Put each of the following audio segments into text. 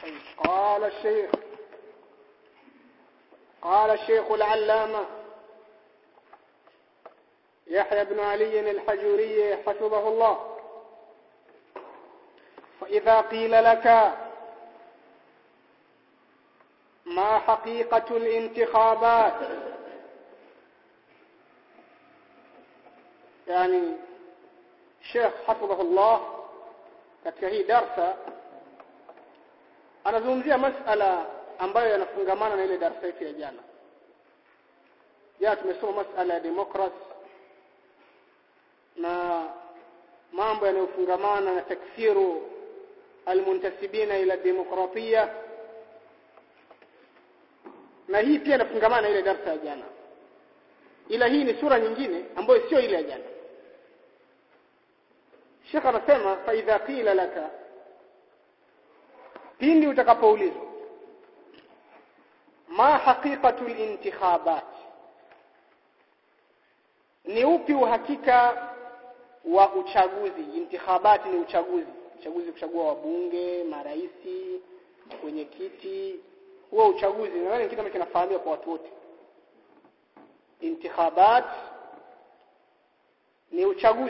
قال الشيخ قال الشيخ العلامة يحيى بن علي الحجوري حفظه الله فإذا قيل لك ما حقيقة الانتخابات يعني شيخ حفظه الله katika hii darsa anazungumzia masala ambayo yanafungamana na ile darsa yetu ya jana jana tumesoma masala ya demokrasi na mambo yanayofungamana na takfiru almuntasibina ila demokratia na hii pia inafungamana na ile darsa ya jana ila hii ni sura nyingine ambayo sio ile ya jana Sheikh anasema fa idha qila laka pindi utakapoulizwa ma haqiqatu al-intikhabat ni upi uhakika wa uchaguzi intikhabat ni uchaguzi uchaguzi kuchagua wabunge maraisi kwenye kiti huo uchaguzi nadhani kitu ambacho kinafahamika kwa watu wote intikhabat ni uchaguzi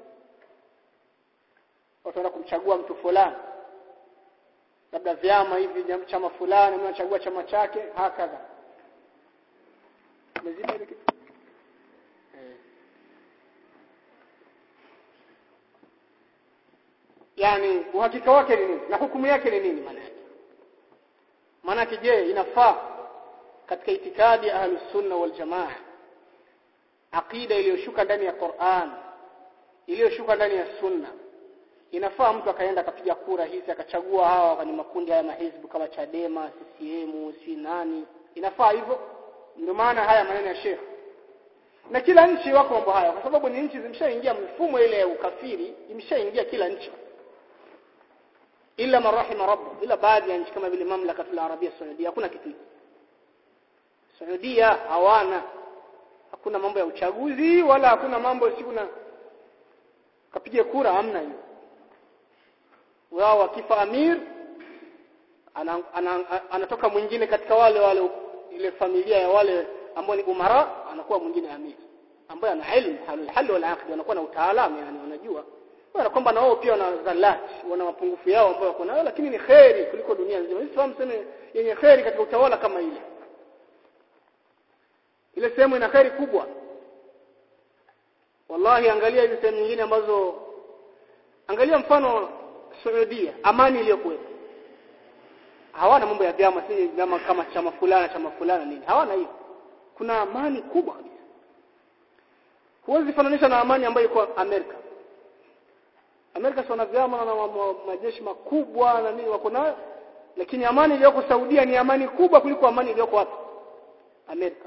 watu wanaenda kumchagua mtu fulani labda vyama hivi chama fulani mtu anachagua chama chake hakadha mezidi ile kitu eh. yani uhakika wake ni nini na hukumu yake ni nini maana yake maana yake je inafaa katika itikadi ya ahlus sunna wal jamaa aqida iliyoshuka ndani ya Qur'an iliyoshuka ndani ya sunna inafaa mtu akaenda akapiga kura hizi akachagua hawa kwenye makundi haya mahizbu kama Chadema, CCM, si nani inafaa hivyo ndio maana haya maneno ya Sheikh na kila nchi wako mambo haya kwa sababu ni nchi zimeshaingia mfumo ile ya ukafiri imeshaingia kila nchi ila marahima rabbu ila baadhi ya nchi kama vile mamlaka ya Arabia Saudia hakuna kitu hiki Saudia hawana hakuna mambo ya uchaguzi wala hakuna mambo si kuna kapige kura hamna hiyo wao wakifa amir ana, ana, anatoka mwingine katika wale wale ile familia ya wale ambao ni umara anakuwa mwingine amir ambaye ana ilmu halul hal wal aqd anakuwa na utaalamu yani wanajua wana kwamba na wao pia wana zalati wana mapungufu yao ambayo wako nayo lakini ni khairi kuliko dunia nzima Islam sema yenye khairi katika utawala kama ile ile sehemu ina khairi kubwa wallahi angalia hizo sehemu nyingine ambazo angalia mfano Saudia amani iliyokuwepo hawana mambo ya vyama si vyama kama chama fulana chama fulana nini hawana hiyo kuna amani kubwa kabisa huwezi fananisha na amani ambayo iko Amerika Amerika wana vyama na majeshi makubwa na nini wako nayo lakini amani iliyoko Saudia ni amani kubwa kuliko amani iliyoko wapi Amerika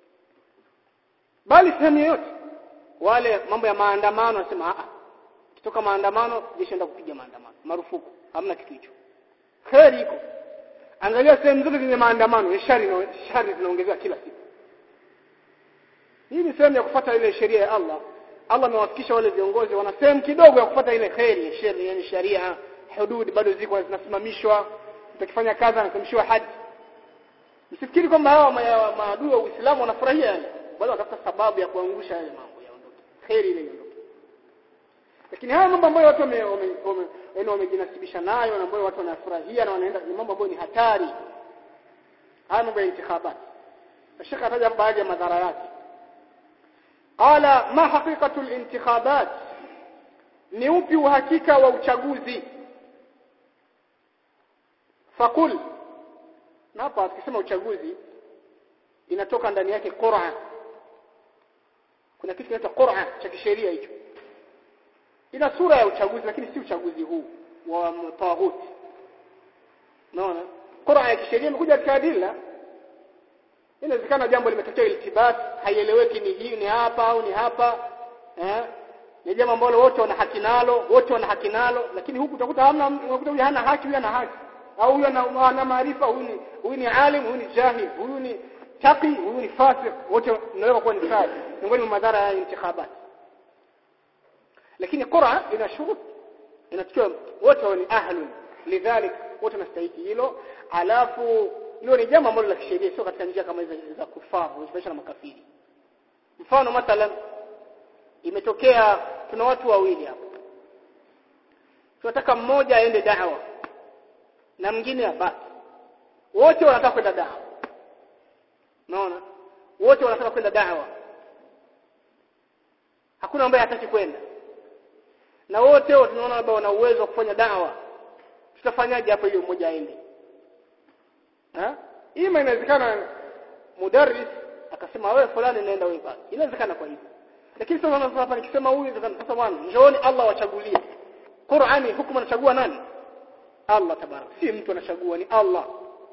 bali sehemu yoyote wale mambo ya maandamano nasema a kitoka maandamano jeshi enda kupiga maandamano marufuku hamna kitu hicho kheri iko angalia sehemu zote zenye maandamano shari na shari zinaongezeka kila siku hii ni sehemu ya kufuata ile sheria ya Allah Allah amewafikisha wale viongozi wana sehemu kidogo ya kufuata ile kheri ya sheria yani sharia hudud bado ziko zinasimamishwa utakifanya kazi anasimamishwa haji msifikiri kwamba hawa maadui wa Uislamu wanafurahia yani bali watafuta sababu ya kuangusha yale mambo yaondoke kheri ile iondoke lakini haya mambo ambayo watu wame wamejinasibisha nayo na ambayo watu wanafurahia na wanaenda ni mambo ambayo ni hatari haya mambo ya intikhabat Sheikh ataja baadhi ya madhara yake qala ma haqiqatu al-intikhabat ni upi uhakika wa uchaguzi fakul na hapa tukisema uchaguzi inatoka ndani yake Qur'an kuna kitu kinaitwa Qur'an cha kisheria hicho ina sura ya uchaguzi lakini si uchaguzi huu wa tawhuti unaona Qur'an ya kisheria imekuja katika adila inawezekana jambo limetokea iltibas haieleweki ni hii ni hapa au ni hapa eh ni jambo ambalo wote wana haki nalo wote wana haki nalo lakini huku utakuta hamna unakuta huyu hana haki huyu ana haki au huyu ana maarifa huyu ni huyu ni alim huyu ni jahil huyu ni taqi huyu ni fasik wote mnaweza kuwa ni fasik miongoni mwa madhara ya intikhabat lakini Qur'an ina shurut inachukua wote ni ahlun lidhalik wote wanastahili hilo alafu hilo ni jambo ambalo la kisheria sio katika njia kama hizo za kufaa kujifanyisha na makafiri mfano mathalan imetokea tuna watu wawili hapa tunataka mmoja aende dawa na mwingine abaki wote wanataka kwenda dawa unaona wote wanataka kwenda dawa hakuna ambaye hataki kwenda na wote tunaona labda wana uwezo wa kufanya dawa tutafanyaje hapo hiyo mmoja aende ha ima inawezekana mudarris akasema wewe fulani naenda wewe baki inawezekana kwa hivyo lakini sasa hapa nikisema huyu sasa bwana njooni Allah wachagulie Qur'ani hukumu anachagua nani Allah tabarak si mtu anachagua ni Allah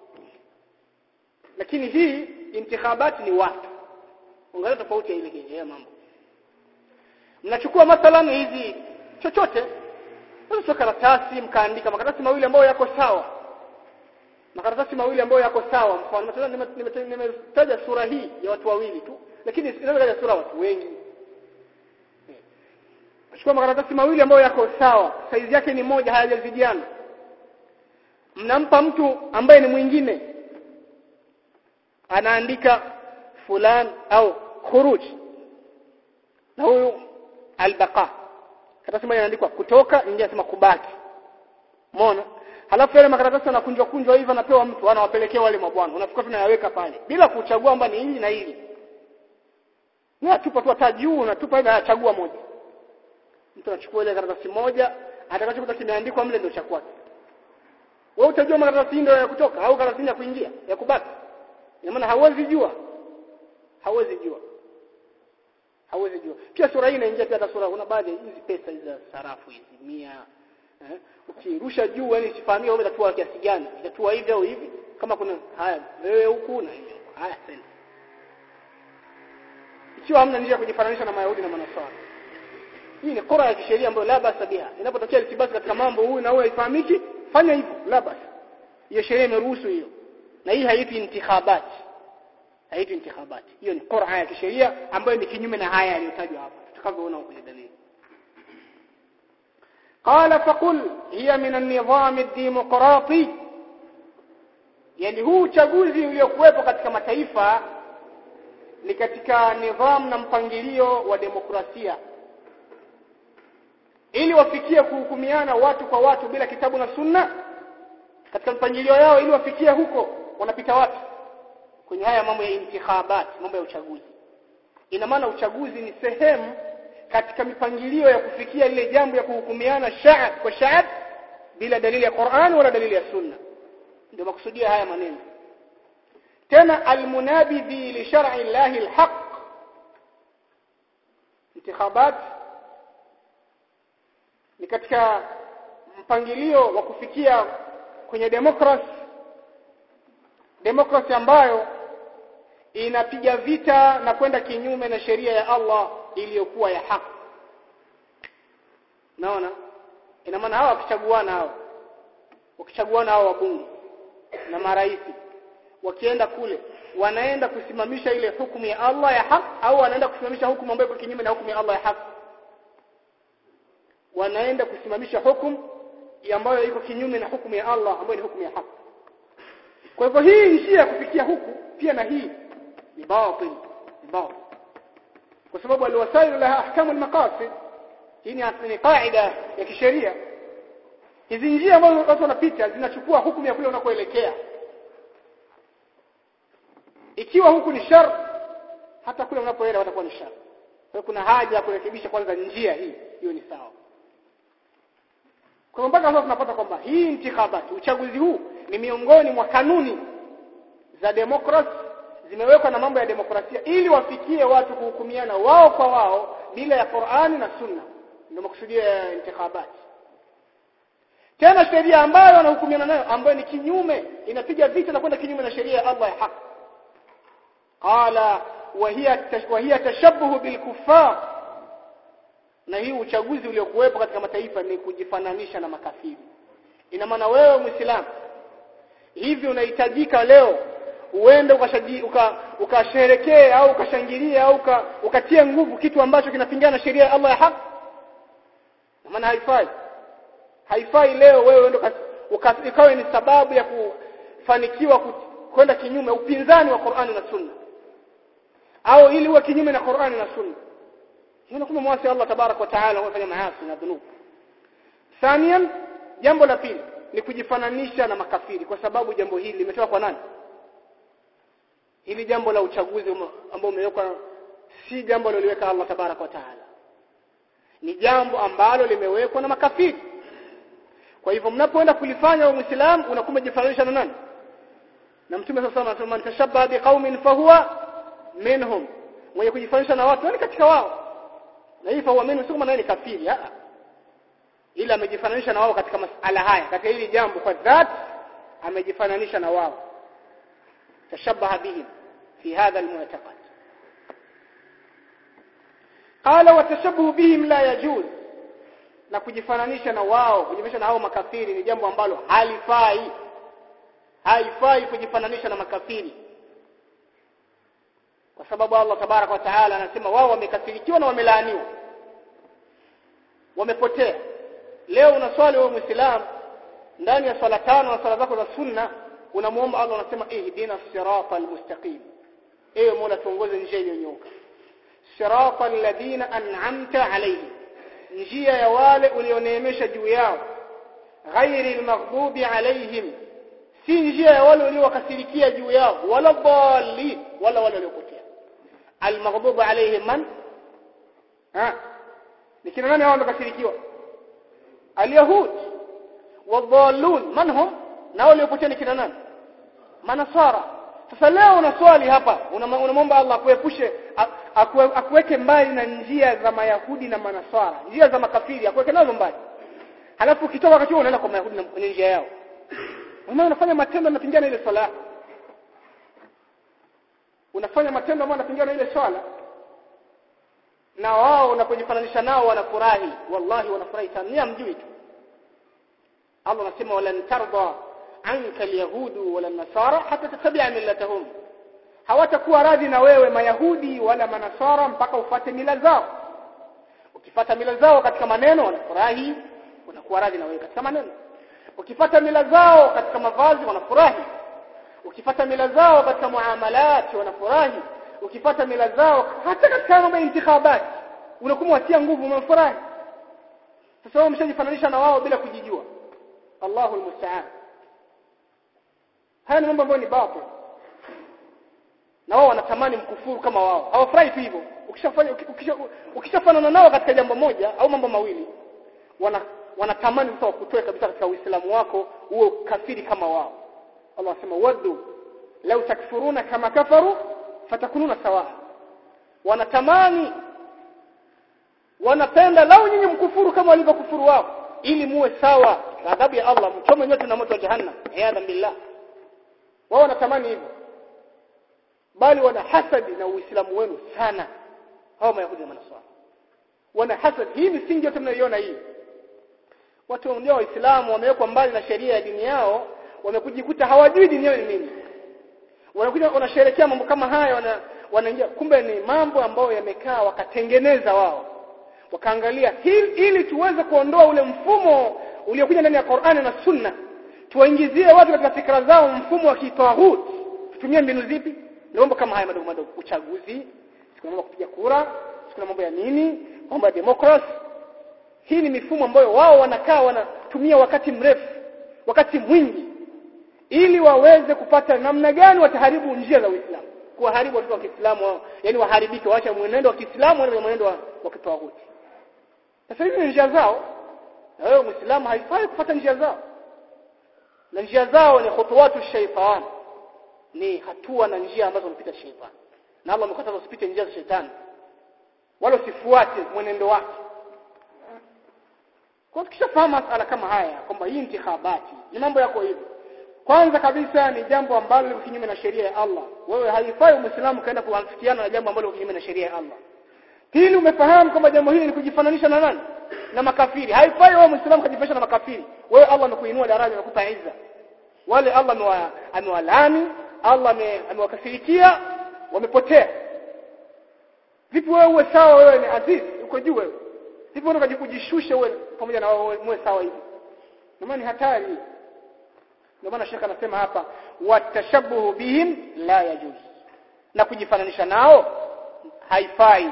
lakini hii intikhabati ni watu angalia tofauti ya ile ya mambo mnachukua mathalan hizi chochote sio karatasi mkaandika makaratasi mawili ambayo yako sawa makaratasi mawili ambayo yako sawa mfano mathalan nimetaja sura hii ya watu wawili tu lakini inaweza kaja sura watu wengi chukua makaratasi mawili ambayo yako sawa saizi yake ni moja hayajazidiana mnampa mtu ambaye ni mwingine anaandika fulan au khuruj na huyu albaqa karatasi moja inaandikwa kutoka nyingine inasema kubaki umeona halafu yale makaratasi yanakunjwa kunjwa hivyo anapewa mtu anawapelekea wale mabwana unafikiri tunayaweka pale bila kuchagua kwamba ni hili na hili na tupa tu hata juu na tupa ile achagua moja mtu anachukua ile karatasi moja atakachokuta kimeandikwa mle ndio cha kwake wewe utajua makaratasi ndio ya kutoka au karatasi ya kuingia ya kubaki ina maana hauwezi jua hauwezi jua hauwezi jua pia sura hii inaingia pia hata sura kuna baadhi ya hizi pesa hizi za sarafu hizi mia eh ukirusha juu yani sifahamia wewe utatua kiasi gani itatua hivi au hivi kama kuna haya wewe huku na hivi haya sasa ikiwa hamna njia ya kujifananisha na mayahudi na manasara hii ni qura ya kisheria ambayo la basa biha inapotokea litibasi katika mambo huyu na huyu haifahamiki fanya hivyo la basa hiyo sheria imeruhusu hiyo na hii haitwi intikhabati haitwi intikhabati hiyo ni qura ya kisheria ambayo ni kinyume na haya yaliyotajwa hapa tutakavyoona kwenye dalili قال فقل هي من النظام الديمقراطي yani huu uchaguzi uliokuwepo katika mataifa ni katika nidhamu na mpangilio wa demokrasia ili wafikie kuhukumiana watu kwa watu bila kitabu na sunna katika mpangilio yao ili wafikie huko wanapita wapi kwenye haya mambo ya intikhabat mambo ya uchaguzi ina maana uchaguzi ni sehemu katika mipangilio ya kufikia ile jambo ya kuhukumiana shaab kwa shaab bila dalili ya Qur'an wala dalili ya sunna ndio makusudia haya maneno tena almunabidhi li shar'i llahi alhaq intikhabat ni katika mpangilio wa kufikia kwenye demokrasi demokrasi ambayo inapiga vita na kwenda kinyume na sheria ya Allah iliyokuwa ya haki naona ina maana hawa wakichaguana hao wakichaguana hao wabunge na marais wakienda kule wanaenda kusimamisha ile hukumu ya Allah ya haki au wanaenda kusimamisha hukumu ambayo iko kinyume na hukumu ya Allah ya haki wanaenda kusimamisha hukumu ambayo iko kinyume na hukumu ya Allah ambayo ni hukumu ya haki kwa hivyo hii njia ya kufikia huku pia na hii ni batil ni batil kwa sababu alwasailu laha ahkamu almaqasid hii ni kaida ya kisheria hizi njia ambazo watu wanapita zinachukua hukumu ya kule unakoelekea ikiwa huku ni shar hata kule unapoenda watakuwa ni shar kwa kuna haja ya kurekebisha kwanza njia hii hiyo ni sawa kwa mpaka sasa tunapata kwamba hii intikhabati uchaguzi huu ni miongoni mwa kanuni za demokrasi zimewekwa na mambo ya demokrasia ili wafikie watu kuhukumiana wao kwa wao bila ya Qur'ani na Sunna ndio makusudio ya intikhabati tena sheria ambayo wanahukumiana nayo ambayo ni kinyume inapiga vita na kwenda kinyume na sheria ya Allah ya haki qala wa hiya wa hiya tashabbuh bil kuffar na hii uchaguzi uliokuwepo katika mataifa ni kujifananisha na makafiri ina maana wewe muislamu hivi unahitajika leo uende ukasherekee uka au ukashangilie au uka, ukatie nguvu kitu ambacho kinapingana na sheria ya Allah ya haki maana haifai haifai leo wewe uende ikawa ni sababu ya kufanikiwa kwenda kinyume upinzani wa Qur'ani na Sunna au ili uwe kinyume na Qur'ani na Sunna hiyo kama mwasi Allah tabarak wa taala unafanya maasi na dhunub thaniyan jambo la pili ni kujifananisha na makafiri kwa sababu jambo hili limetoka kwa nani hili jambo la uchaguzi ambao umewekwa si jambo liloweka Allah tabarak wa taala ni jambo ambalo limewekwa na makafiri kwa hivyo mnapoenda kulifanya wa muislamu unakuwa umejifananisha na nani na mtume sasa anasema man tashabbaha biqaumin fahuwa minhum mwenye kujifananisha na watu ni katika wao na hii fahuwa minhum sio maana ni kafiri a ila amejifananisha na wao katika masala haya katika hili jambo kwa dhat amejifananisha na wao tashabbaha bihim fi hadha almu'taqad qala wa tashabbuhu bihim la yajuz na kujifananisha na wao kujifananisha na hao makafiri ni jambo ambalo halifai haifai kujifananisha na makafiri kwa sababu Allah tabarak wa taala anasema wao wamekafirikiwa na wamelaaniwa wamepotea leo unaswali wewe muislam ndani ya swala tano na swala zako za sunna unamuomba Allah unasema ihdina siratal mustaqim ewe Mola tuongoze njia iliyonyooka siratal ladina an'amta alayhim njia ya wale ulioneemesha juu yao ghairi almaghdubi alayhim si njia ya wale uliowakasirikia juu yao wala dhalli wala wale waliopotea almaghdubi alayhim man ha ni kina nani hao waliokasirikiwa alyahud wadhallun man hum na waliopotea ni kina nani manasara sasa leo unaswali hapa unamwomba Allah akuepushe akuweke mbali na njia za mayahudi na manasara njia za makafiri akuweke nazo mbali halafu ukitoka wakati huo unaenda kwa mayahudi na kwenye njia yao wewe unafanya matendo yanapingana ile swala unafanya matendo ambayo yanapingana ile swala na wao unapojifananisha nao wanafurahi wallahi wanafurahi sana ni amjui tu Allah anasema walan tarda anka alyahudu wala nasara hata tatabia millatahum hawatakuwa radhi na wewe mayahudi wala manasara mpaka ufate mila zao ukifata mila zao katika maneno wanafurahi wanakuwa radhi na wewe katika maneno ukifata mila zao katika mavazi wanafurahi ukifata mila zao katika muamalat wanafurahi ukifata mila zao hata katika mambo ya intikhabat unakuwa watia nguvu umefurahi sasa wao mshajifananisha na wao bila kujijua Allahu almusta'an haya ni mambo ambayo ni batil na wao wanatamani mkufuru kama wao hawafurahi tu hivyo ukishafanya ukishafanana nao katika jambo moja au mambo mawili wana wanatamani sasa wakutoe kabisa katika uislamu wako uwe kafiri kama wao Allah anasema waddu law takfuruna kama kafaru fatakununa sawa wanatamani wanapenda lau nyinyi mkufuru kama walivyokufuru wao ili muwe sawa adhabu ya Allah mchome nyote na moto wa jahannam iyadha billah wao wanatamani hivyo bali wana hasadi na uislamu wenu sana hao mayahudi na manaswara wana hasad hii misingi yote mnayoiona hii watu ndio waislamu wamewekwa mbali na sheria ya dini yao wamekujikuta hawajui dini yao ni nini wanakuja wanasherehekea mambo kama haya wana wanaingia kumbe ni mambo ambayo yamekaa wakatengeneza wao wakaangalia ili, ili tuweze kuondoa ule mfumo uliokuja ndani ya Qur'ani na Sunna tuwaingizie watu katika fikra zao mfumo wa kitawhid tutumie mbinu zipi ndio mambo kama haya madogo madogo uchaguzi siku mambo kupiga kura siku mambo ya nini mambo ya democracy hii ni mifumo ambayo wao wanakaa wanatumia wakati mrefu wakati mwingi ili waweze kupata namna gani wataharibu njia za Uislamu kuwaharibu watoto wa Kiislamu yani waharibike waache mwenendo wa Kiislamu na mwenendo wa, wa kitawuti sasa hizi ni njia zao na wewe Muislamu haifai kufuata njia zao na njia zao ni khutuwatu shaitan ni hatua na njia ambazo unapita shaitan na Allah amekataza usipite njia za shetani wala usifuate mwenendo wake kwa tukishafahamu masala kama haya kwamba hii intikhabati ni mambo yako hivyo kwanza kabisa ni jambo ambalo liko kinyume na sheria ya Allah wewe haifai muislamu kaenda kuafikiana na jambo ambalo liko kinyume na sheria ya Allah pili umefahamu kwamba jambo hili ni kujifananisha na nani na makafiri haifai wewe muislamu kujifananisha na makafiri wewe Allah amekuinua daraja amekupa izza wale Allah amewalani Allah amewakasirikia wamepotea vipi wewe uwe sawa wewe ni aziz uko juu wewe vipi unataka kujishusha wewe pamoja na wewe muwe sawa hivi maana ni hatari ndio maana shekha anasema hapa watashabuhu bihim la yajuz na kujifananisha nao haifai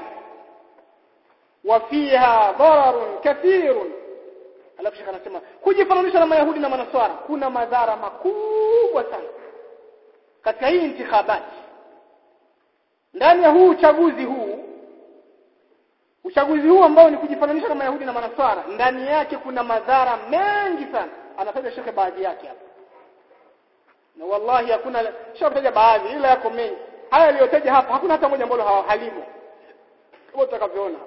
wafiha dararun kathirun alafu shekha anasema kujifananisha na mayahudi na manaswara kuna madhara makubwa sana katika hii intikhabati ndani ya huu uchaguzi huu uchaguzi huu ambao ni kujifananisha na mayahudi na manaswara ndani yake kuna madhara mengi sana anataja shekhe baadhi yake hapa na wallahi hakuna shakutaja baadhi ila yako mengi haya aliyotaja hapa hakuna hata moja ambalo halimo kama utakavyoona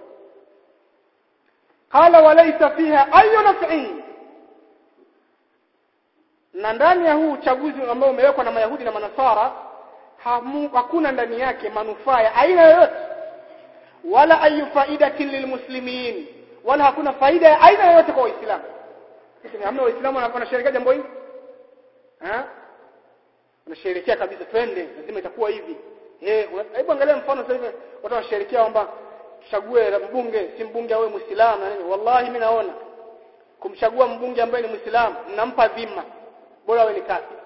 qala walaysa fiha ayu naf'in na ndani ya huu uchaguzi ambao umewekwa na mayahudi na manasara hakuna ndani yake manufaa ya aina yoyote wala ayu faidatin lilmuslimin wala hakuna faida ya aina yoyote kwa waislamu sisi hamna waislamu wanasherehekea jambo hili eh wanasherehekea kabisa twende lazima itakuwa hivi eh hebu angalia mfano sasa hivi watu wanasherehekea kwamba tuchague mbunge si mbunge awe muislamu na nini wallahi mimi naona kumchagua mbunge ambaye ni muislamu mnampa dhima bora awe ni kafiri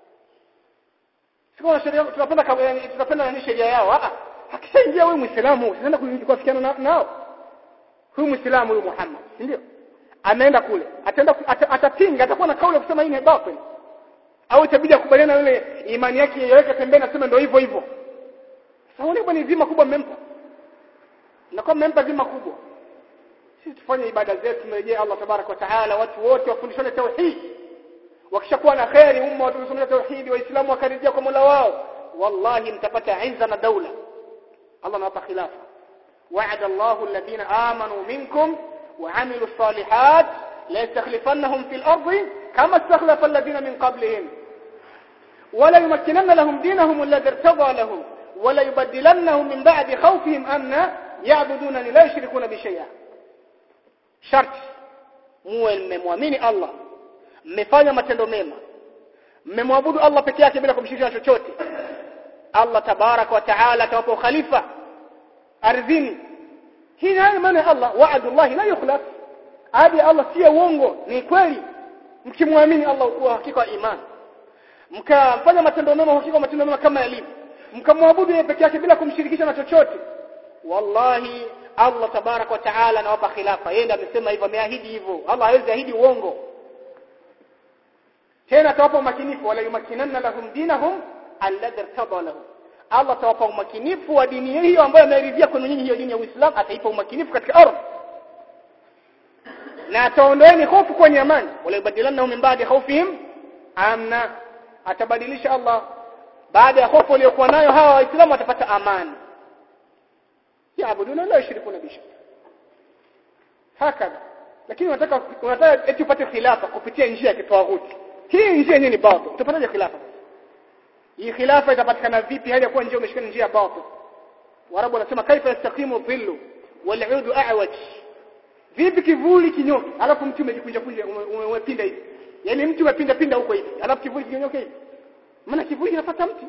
sio sheria tunapenda tunapenda nani sheria yao ah akishaingia wewe muislamu usienda kuafikiana na, nao huyu muislamu huyu Muhammad ndio anaenda kule ataenda atapinga atakuwa na kauli ya kusema hii ni batil au itabidi akubaliana na yule imani yake yeweke pembeni aseme ndio hivyo hivyo sasa wale bwana zima kubwa mmempa na kama mmempa zima kubwa sisi tufanye ibada zetu tumrejee Allah tabarak wa taala watu wote wafundishane tauhid wakishakuwa na khairi umma watu wasomea tauhid waislamu wakarejea kwa Mola wao wallahi mtapata izza na daula Allah anawapa khilafa وعد الله الذين آمنوا منكم وعملوا الصالحات ليستخلفنهم في الأرض كما استخلف الذين من قبلهم ولا يمكنن لهم دينهم الذي ارتضى لهم ولا يبدلنهم من بعد خوفهم أمنا يعبدونني لا يشركون بشيئا شرط muwe mmemwamini Allah mmefanya matendo mema mmemwabudu Allah peke yake bila kumshirikisha chochote Allah tabarak wa taala atawapa ukhalifa ardhini hii ni maana ya Allah wa'adullah la yukhlaf ahadi Allah si uongo ni kweli mkimwamini Allah kwa hakika imani mkafanya matendo mema hakika matendo mema kama yalivyo mkamwabudu yeye peke yake bila kumshirikisha na chochote wallahi Allah tabarak wa taala anawapa khilafa yeye ndiye amesema hivyo ameahidi hivyo Allah hawezi ahidi uongo tena atawapa umakinifu wala yumakinanna lahum dinahum alladhi irtada lahum Allah atawapa umakinifu wa dini hiyo ambayo ameridhia kwenu nyinyi hiyo dini ya Uislamu ataipa umakinifu katika ardhi na ataondoeni hofu kwenye amani wala yubadilannahum min ba'di khawfihim amna atabadilisha Allah baada ya hofu waliokuwa nayo hawa waislamu watapata amani yaabuduna la yushrikuna bi hakadha lakini unataka unataka eti upate khilafa kupitia njia ya kitawaghuti hii njia yenyewe ni batil utapataje khilafa hii khilafa itapatikana vipi hali ya kuwa njia umeshika njia ya batil warabu wanasema kaifa yastaqimu dhillu wal'udu a'waj vipi kivuli kinyoke alafu mtu umejikunja kunja umepinda hivi yani mtu umepinda pinda huko hivi alafu kivuli kinyoke hivi maana kivuli kinafuata mti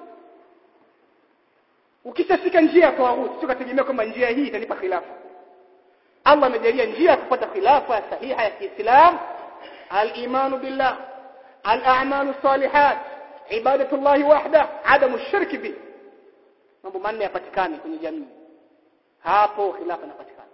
ukishafika njia ya tawaghuti sio kategemea kwamba njia hii itanipa khilafa Allah amejalia njia ya kupata khilafa sahiha ya Kiislam al-iman billah al-a'malu salihat ibadatullah wahda adamu shirki bi mambo manne yapatikane kwenye jamii hapo khilafa inapatikana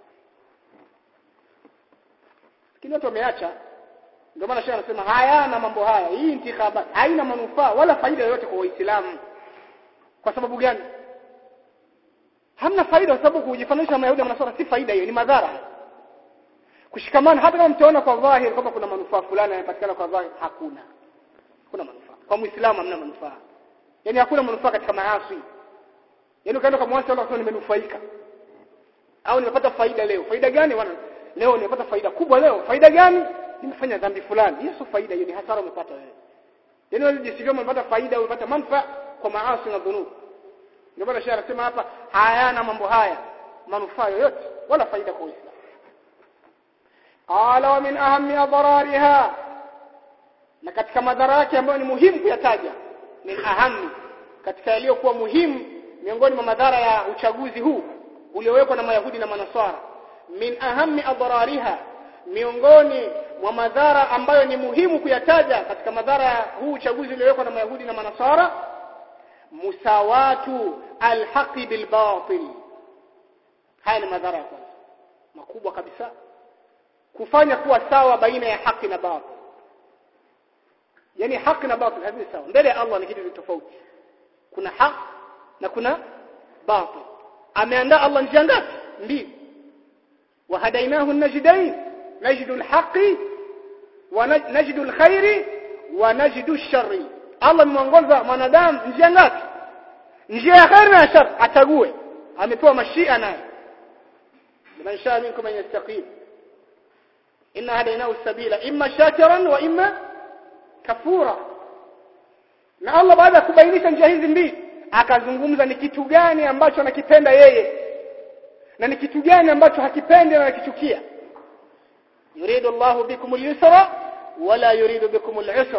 lakini watu wameacha ndio maana shehe anasema hayana mambo haya hii intikhabat haina manufaa wala faida yoyote kwa waislamu kwa sababu gani hamna faida kwa sababu kujifananisha na Mayahudi na Manasara si faida hiyo ni madhara kushikamana hata kama mtaona kwa dhahiri kwamba kuna manufaa fulani yanapatikana kwa dhahiri hakuna hakuna manufaa kwa muislamu hamna manufaa yani hakuna manufaa katika maasi yani ukaenda kwa mwasi Allah nimenufaika au nimepata faida leo faida gani wana leo nimepata faida kubwa leo faida gani nimefanya dhambi fulani hiyo sio faida hiyo ni hasara umepata wewe yani wewe jisivyo umepata faida umepata manufaa kwa maasi na dhunubu ndio maana shehe anasema hapa hayana mambo haya manufaa yoyote wala faida kwa Uislamu qala wa min ahammi adrariha na katika madhara yake ambayo ni muhimu kuyataja min ahammi katika yaliyokuwa muhimu miongoni mwa madhara ya uchaguzi huu uliowekwa na Mayahudi na Manaswara min ahammi adrariha miongoni mwa madhara ambayo ni muhimu kuyataja katika madhara ya huu uchaguzi uliowekwa na Mayahudi na Manasara musawatu alhaqi bilbatil haya ni madhara ya kwanza makubwa kabisa kufanya kuwa sawa baina ya haki na batil yani haki na batil havi sawa mbele ya Allah ni kitu tofauti kuna haki na kuna batil ameandaa Allah njia ngapi mbili وهديناه النجدين نجد الحق ونجد الخير ونجد الشر Allah ameongoza mwanadamu njia ngapi njia ya khair na shar achague amepewa mashia naye liman shaa minkum an yastaqim inna hadaynahu sabila imma shakiran wa imma kafura na Allah baada ya kubainisha njia hizi mbili akazungumza ni kitu gani ambacho anakipenda yeye na ni kitu gani ambacho hakipendi na anakichukia yuridu Allahu bikum al-yusra wala yuridu bikum al-usra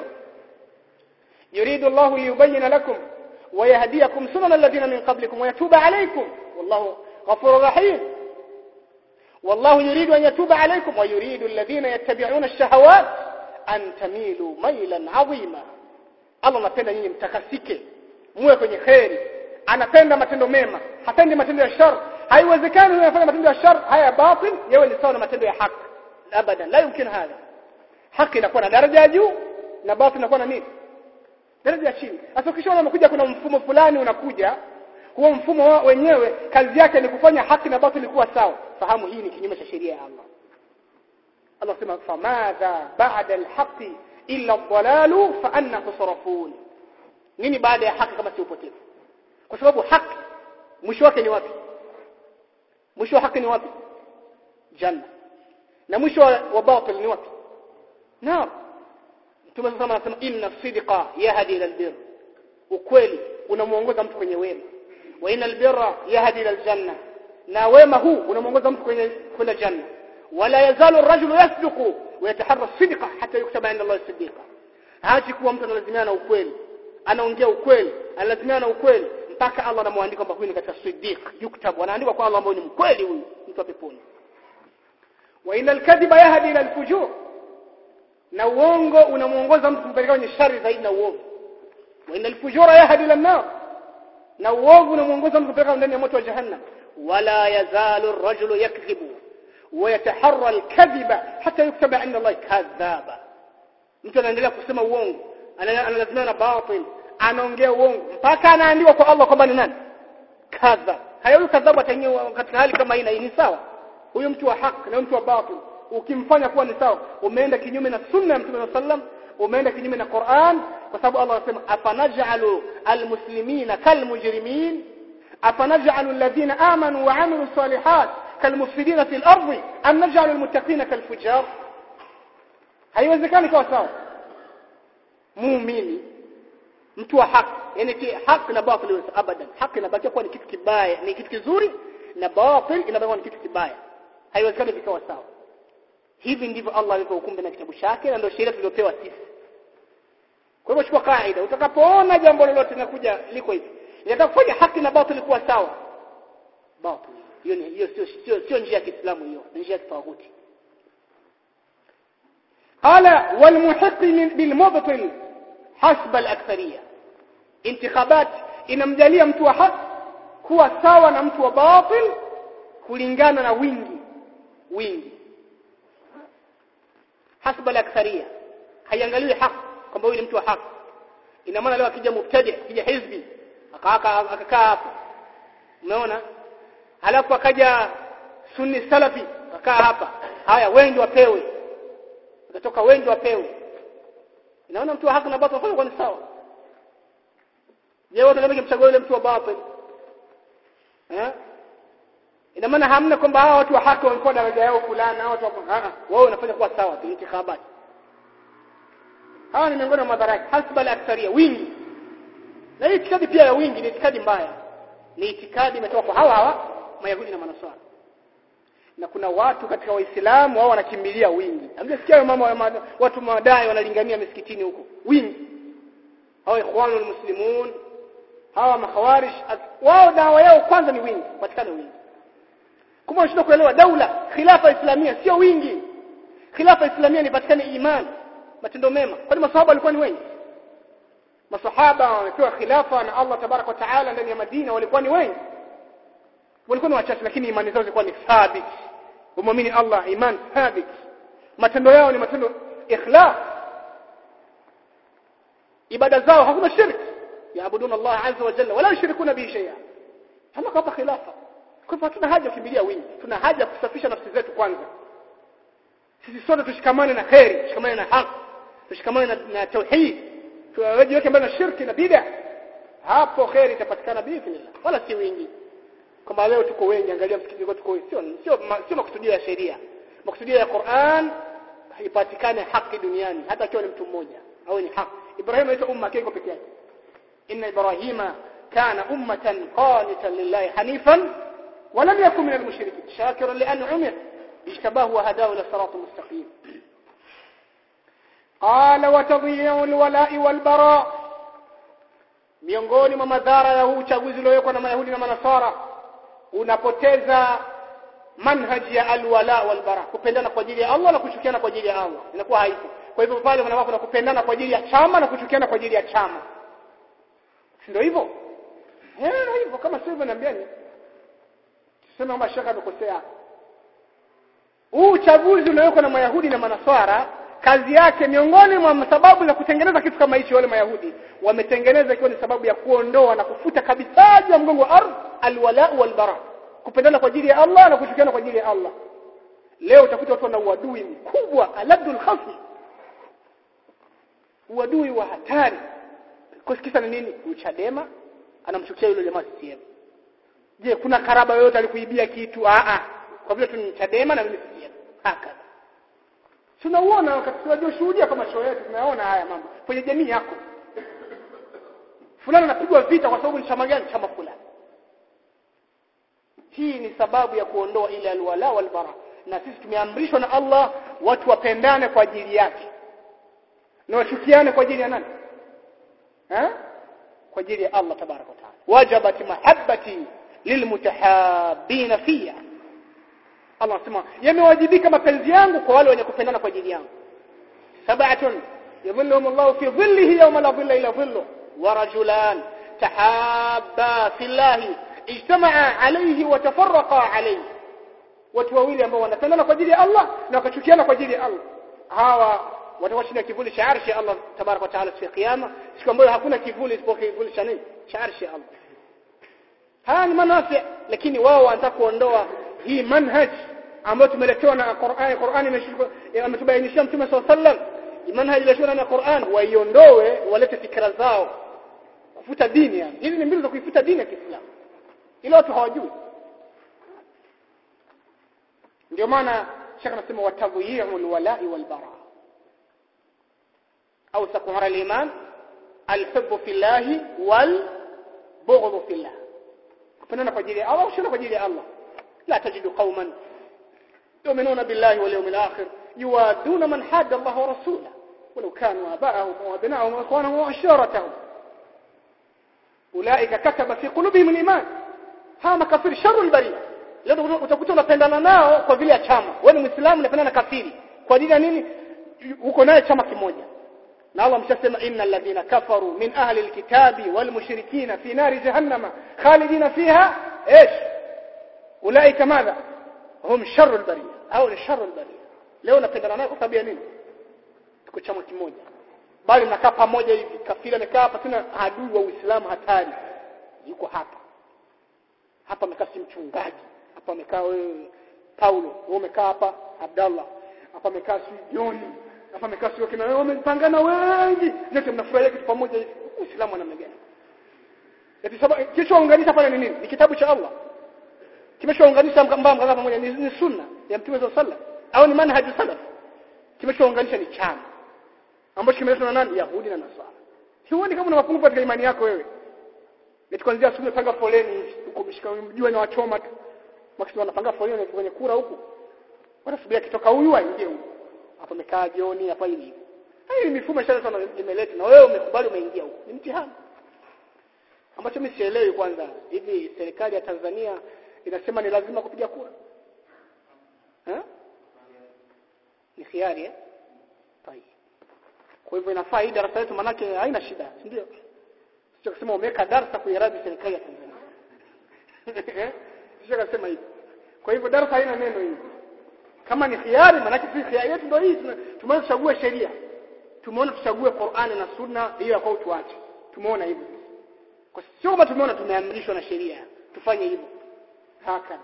yuridu Allahu liyubayyana lakum wa yahdiyakum sunana alladhina min qablikum wa yatuba alaykum wallahu ghafurur rahim والله يريد أن يتوب عليكم ويريد الذين يتبعون الشهوات أن تميلوا ميلا عظيما الله anapenda nyinyi mtakasike muwe kwenye khairi anapenda matendo mema hapendi matendo ya shar haiwezekani wewe unafanya matendo ya shar haya batil yawe ni sawa na matendo ya haki abadan la yumkin hadha haki inakuwa na daraja ya juu na batil inakuwa na nini daraja ya chini sasa ukishaona umekuja kuna mfumo fulani unakuja huo mfumo wenyewe kazi yake ni kufanya haki na batil kuwa sawa fahamu hii ni kinyume cha sheria ya Allah Allah sema famadha ba'da alhaqi illa ad-dalalu fa anna tusrafun nini baada ya haki kama si upotevu kwa sababu haki mwisho wake ni wapi mwisho wa haki ni wapi janna na mwisho wa batil ni wapi naam Mtume sasa anasema inna sidqa yahdi ila albir ukweli unamuongoza mtu kwenye wema wa inna albirra yahdi ila aljanna na wema huu unamuongoza mtu kwenye kwenda janna wala yazalu ar-rajulu yasduqu wa yataharra sidqa hatta yuktaba inda Allah siddiqa haji kuwa mtu analazimiana na ukweli anaongea ukweli analazimiana na ukweli mpaka Allah anamwandika kwamba huyu ni katika siddiq yuktab anaandikwa kwa Allah ambaye ni mkweli huyu mtu wa peponi wa inal kadhiba yahdi ila al-fujur na uongo unamuongoza mtu kumpeleka kwenye shari zaidi na uovu wa inal fujura yahdi ila an-nar na uovu unamuongoza mtu kupeleka ndani ya moto wa jahannam wala yazalu ar-rajulu yakdhibu wa yataharra al-kadhiba hatta yuktaba inda Allah kadhaba mtu anaendelea kusema uongo analazimia na batil anaongea uongo mpaka anaandikwa kwa Allah kwamba ni nani kadha hayo kadhabu ataingia katika hali kama hii na ni sawa huyo mtu wa haki na mtu wa batil ukimfanya kuwa ni sawa umeenda kinyume na sunna ya Mtume sallam umeenda kinyume na Qur'an kwa sababu Allah anasema afanaj'alu almuslimina kalmujrimin afanaj'alu alladhina amanu wa 'amilu salihat kalmufsidina fil ardi am naj'alu almuttaqina kalfujar haiwezekani kwa sawa muumini mtu wa haki yani haki na batil abadan haki inabakia kuwa ni kitu kibaya ni kitu kizuri na batil inabakia ni kitu kibaya haiwezekani vikawa sawa hivi ndivyo Allah alivyohukumu na kitabu chake na ndio sheria tuliyopewa sisi kwa hivyo chukua kaida utakapoona jambo lolote linakuja liko hivi inataka kufanya haki na batil kuwa sawa batil hiyo ni hiyo sio sio sio njia ya Kiislamu hiyo ni njia ya kitawuti qala wal muhiq bil mubtil hasba al akthariyya intikhabat inamjalia mtu wa haki kuwa sawa na mtu wa batil kulingana na wingi wingi hasba al-aktharia haiangaliwi haki kwamba huyu ni mtu wa haki ina maana leo akija mubtadi akija hizbi akakaa hapo umeona halafu akaja sunni salafi akakaa hapa haya wengi wapewe akatoka wengi wapewe inaona mtu wa haki na batil wanafanya kwa ni sawa je wote kama kimchagua yule mtu wa batil eh ina maana hamna kwamba hawa watu wa haki wamekuwa daraja yao fulani na watu wao wanafanya kuwa sawa tu intikhabat hawa ni miongoni mwa madhara hasba al-aktharia wingi na hii itikadi pia ya wingi ni itikadi mbaya ni itikadi imetoka kwa hawa hawa mayahudi na manasara na kuna watu katika waislamu wao wanakimbilia wingi amjasikia mama watu madai wanalingania misikitini huko wingi hawa ikhwanul muslimun hawa makhawarij wao dawa yao kwanza ni wingi patikane wingi kama unashindwa kuelewa daula khilafa islamia sio wingi khilafa islamia ilipatikana imani matendo mema kwani masahaba walikuwa ni wengi masahaba wamepewa khilafa na Allah tabarak wa taala ndani ya Madina walikuwa ni wengi walikuwa ni wachache lakini imani zao zilikuwa ni thabit umwamini Allah iman thabit matendo yao ni matendo ikhlas ibada zao hakuna shirk yaabuduna Allah azza wa jalla wala yushrikuna bihi shay'a kama kapa khilafa kwa hivyo hatuna haja kukimbilia wingi tuna haja kusafisha nafsi zetu kwanza sisi sote tushikamane na khairi tushikamane na haki tushikamane na, na tauhid tuwajiweke mbali na shirki na bid'a hapo khairi itapatikana biidhnillah wala si wingi kama leo tuko wengi angalia msikiti wetu tuko sio sio sio makusudio ya sheria makusudio ya Qur'an haipatikane haki duniani hata akiwa ni mtu mmoja au ni haki Ibrahim aitwa umma yake peke yake inna ibrahima kana ummatan qanitan lillahi hanifan ولم يكن من المشركين شاكرا لأنعمه اجتباه وهداه إلى صراط مستقيم قال وتضييع الولاء والبراء miongoni mwa madhara ya huu uchaguzi uliowekwa na Mayahudi na Manasara unapoteza manhaji ya alwala walbara kupendana kwa ajili ya Allah na kuchukiana kwa ajili ya Allah inakuwa haipo kwa hivyo pale wanakuwa kuna kupendana kwa ajili ya chama na kuchukiana kwa ajili ya chama si ndio hivyo eh hivyo kama sio hivyo niambieni tuseme kwamba shaka amekosea huu uchaguzi uliowekwa na Mayahudi na Manaswara kazi yake miongoni mwa sababu za kutengeneza kitu kama hicho wale Mayahudi wametengeneza ikiwa ni sababu ya kuondoa na kufuta kabisa juu ya mgongo wa ardhi alwala walbara kupendana kwa ajili ya Allah na kuchukiana kwa ajili ya Allah leo utakuta watu wana uadui mkubwa aladul khasm uadui wa hatari kwa kisa ni nini uchadema anamchukia yule jamaa CCM je kuna karaba yoyote alikuibia kitu a a kwa vile tu Chadema na mimi CCM haka tunauona wakati tunajishuhudia kama show yetu tunaona haya mambo kwenye jamii yako fulani anapigwa vita kwa sababu ni chama gani chama fulani hii ni sababu ya kuondoa ile alwala walbara na sisi tumeamrishwa na Allah watu wapendane kwa ajili yake na wachukiane kwa ajili ya nani ha? kwa ajili ya Allah tabaraka wa taala wajabat mahabbati lilmutahabbina fiya Allah anasema yamewajibika mapenzi yangu kwa wale wenye kupendana kwa ajili yangu sab'atun yadhilluhum Allah fi dhillihi yawma la dhilla illa dhilluh wa rajulan tahabba fillahi ijtama'a alayhi wa tafarraqa alayhi watu wawili ambao wanapendana kwa ajili ya Allah na wakachukiana kwa ajili ya Allah hawa watakuwa chini ya kivuli cha arshi ya Allah tabaraka wa taala siku ya kiyama siku ambayo hakuna kivuli isipokuwa kivuli cha nini cha arshi ya Allah haya ni manafi lakini wao wanataka kuondoa hii manhaj ambayo tumeletewa na Qur'an Qur'an ametubainishia Mtume SAW sallam manhaj iliyoshona na Qur'an waiondoe walete fikra zao kufuta dini yani hizi ni mbinu za kuifuta dini ya Kiislamu ila watu hawajui ndio maana shaka nasema watadhiyu alwala'i walbara au sakuhara aliman alhubbu fillahi walbughdhu fillah kupendana kwa ajili ya Allah ushirika kwa ajili ya Allah لا تجد قوما يؤمنون بالله واليوم الآخر يوادون من حاد الله ورسوله ولو كانوا آباءهم وأبناءهم وإخوانهم وعشيرتهم أولئك كتب في قلوبهم الإيمان ها makafiri sharu albaria leo utakuta unapendana nao kwa vile ya chama wewe ni muislamu unapendana na kafiri kwa ajili ya nini uko naye chama kimoja na Allah mshasema innal ladhina kafaru min ahli alkitabi wal mushrikina fi nari jahannama khalidina fiha ايش اولئك ماذا هم شر البريه au ni شر البريه leo napendana naye kwa sababu ya nini tuko chama kimoja bali nakaa pamoja hivi kafiri amekaa hapa tena adui wa Uislamu hatari yuko hapa hapa amekaa si mchungaji hapa amekaa wewe Paulo wewe umekaa hapa Abdallah hapa amekaa si Joni hapa amekaa si kina wewe wamepangana wengi nyote mnafurahia kitu pamoja hivi Uislamu ana gani eti sababu kilichounganisha pale ni nini ni kitabu cha Allah kimeshaunganisha mbamba mkaza pamoja ni, ni sunna ya mtume sallallahu alaihi wasallam au ni manhaj salaf kimeshaunganisha ni chama ambacho kimeletwa na nani Yahudi na Nasara huoni kama una mapungufu katika imani yako wewe eti kuanzia asubuhi panga foleni huko mshika mjua na wachoma tu makisi wanapanga foleni kwenye kura huko wanasubiria kitoka huyu aingie huko hapa amekaa jioni hapa hivi hii mifumo ishaletwa na imeleta na wewe umekubali umeingia huko ni mtihani ambacho mimi sielewi kwanza hivi serikali ya Tanzania inasema ni lazima kupiga kura eh ni khiari eh طيب kwa hivyo inafaa hii darasa yetu manake haina shida si ndio sio kusema umeweka darasa kuiradi serikali ya Tanzania sio kusema hivi kwa hivyo darasa haina neno hili kama ni khiari manake si khiari yetu ndio hii tumeona tuchague sheria tumeona tuchague Qur'ani na Sunna hiyo kwa tuache tumeona hivyo kwa sio kama tumeona tumeamrishwa na sheria tufanye hivyo hakana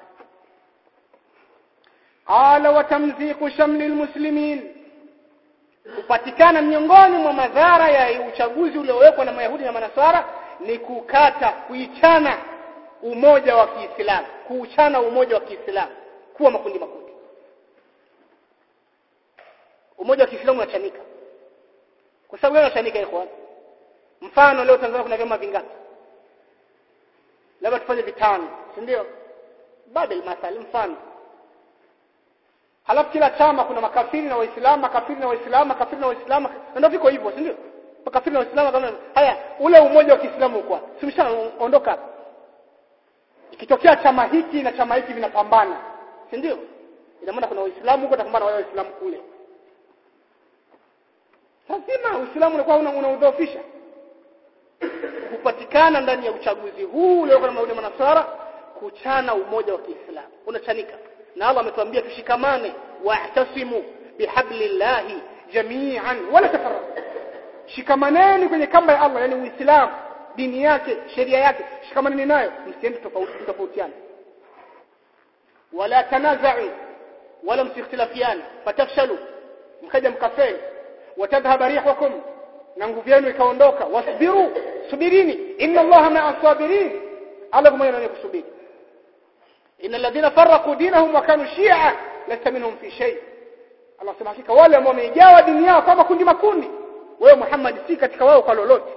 qala wa tamziqu shamli almuslimin kupatikana miongoni mwa madhara ya uchaguzi uliowekwa na Mayahudi na Manasara ni kukata kuichana umoja wa Kiislamu kuuchana umoja wa Kiislamu kuwa makundi makundi umoja wa Kiislamu unachanika kwa sababu gani unachanika ikhwan mfano leo Tanzania kuna vyama vingapi labda tufanye vitano si ndio babel mathali mfano halafu kila chama kuna makafiri na waislamu makafiri na waislamu makafiri na waislamu ndio viko hivyo si ndio makafiri na waislamu kama haya ule umoja wa Kiislamu uko simshaondoka ikitokea chama hiki na chama hiki vinapambana si ndio ina maana kuna waislamu huko tapambana wale waislamu kule lazima uislamu unakuwa unaudhoofisha kupatikana ndani ya uchaguzi huu leo kama ule manasara kuchana umoja wa Kiislamu unachanika na Allah ametuambia tushikamane wa'tasimu bihablillahi jami'an wala tafarraqu shikamaneni kwenye kamba ya Allah yani uislamu dini yake sheria yake shikamaneni nayo msiende tofauti tofautiana wala tanaza'u wala msikhtilafiana fatafshalu mkaja mkafeli watadhhab rihukum na nguvu yenu ikaondoka wasbiru subirini inna allaha ma'a sabirin ala pamoja na kusubiri inna alladhina farraqu dinahum wa kanu shi'a lasta minhum fi shay Allah sema hakika wale ambao wameigawa dini yao kama kundi makundi wewe Muhammad si katika wao kwa lolote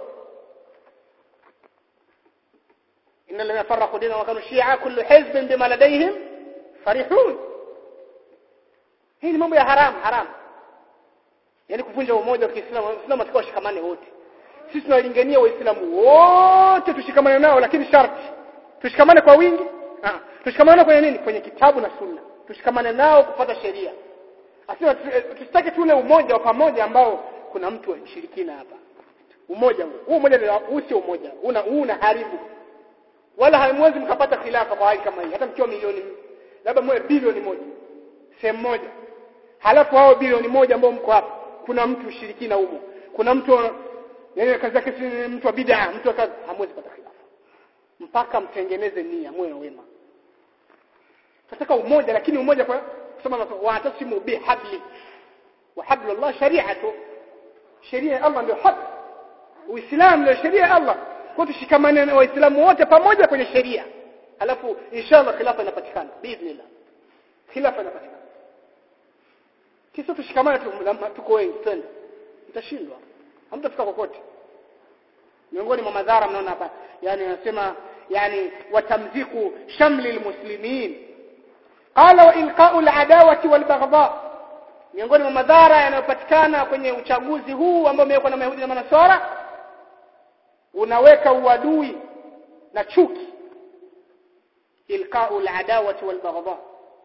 inna alladhina farraqu dinahum wa kanu shi'a kullu hizbin bima ladayhim farihun hii ni mambo ya haram haram yani kuvunja umoja wa Kiislamu Waislamu watakuwa washikamane wote sisi tunalingania waislamu wote tushikamane nao lakini sharti tushikamane kwa wingi ah tushikamane kwenye nini kwenye kitabu na sunna tushikamane nao kupata sheria asema tusitake tule umoja wa pamoja ambao kuna mtu wa mshirikina hapa umoja huu huu umoja huu sio umoja una huu una haribu wala hamwezi mkapata khilafa kwa hali kama hii hata mkiwa milioni labda mwe bilioni moja sehemu moja halafu hao bilioni moja ambao mko hapa kuna mtu ushirikina humo kuna mtu yani kazi yake si mtu wa bid'a mtu wa kazi hamwezi pata khilafa mpaka mtengeneze nia moyo wema tunataka umoja lakini umoja kwa kusema watasimu bihabli wa hablullah shari'atu sheria ya Allah ndio haki uislamu ndio sheria ya Allah kwa tushikamane na waislamu wote pamoja kwenye sheria alafu inshallah khilafa inapatikana biidhnillah khilafa inapatikana kisa tushikamane tuko wengi twende mtashindwa hamtafika kokote miongoni mwa madhara mnaona hapa yani anasema yani watamziku shamli almuslimin qala wa ilqa'u al'adawati walbaghdha miongoni mwa madhara yanayopatikana kwenye uchaguzi huu ambao umewekwa na Mayahudi na Manasara unaweka uadui na chuki ilqa'u al'adawati walbaghdha